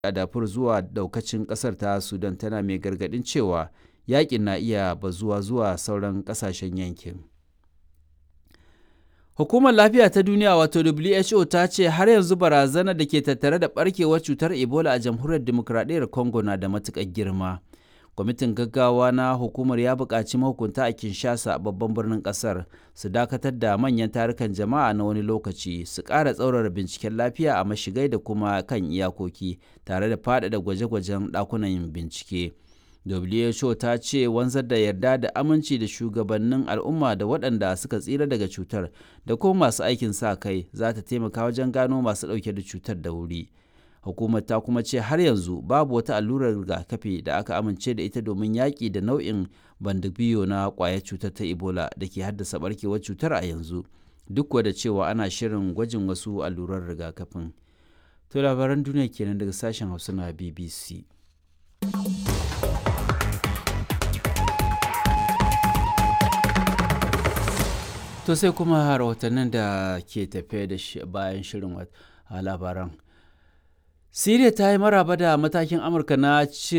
a dafur zuwa daukacin kasar ta sudan tana mai gargadin cewa yakin na iya bazuwa zuwa sauran kasashen yankin hukumar lafiya ta duniya wato who ta ce har yanzu barazanar da ke tattare da barkewar cutar ebola a jamhuriyar demokradiyyar congo na da matukar girma kwamitin gaggawa na hukumar ya buƙaci mahukunta a kinshasa babban birnin ƙasar su dakatar da manyan tarukan jama'a na wani lokaci su ƙara tsaurara binciken lafiya a mashigai da kuma kan iyakoki tare da faɗaɗa gwaje-gwajen ɗakunan bincike who ta ce wanzar da yarda da aminci da shugabannin al'umma da waɗanda suka tsira daga cutar da kuma masu aikin sa kai za ta taimaka wajen gano masu ɗauke da cutar da wuri hukumar ta kuma ce har yanzu babu wata allurar rigakafi da aka amince da ita domin yaƙi da nau'in bandibiyo na ƙwayar cutar ta ebola da ke haddasa barkewar cutar a yanzu duk da cewa ana shirin gwajin wasu allurar rigakafin to labaran duniya kenan daga sashen hausa na bbc to sai kuma rahotannin da ke tafe da bayan shirin labaran Siriya ta yi maraba da matakin Amurka na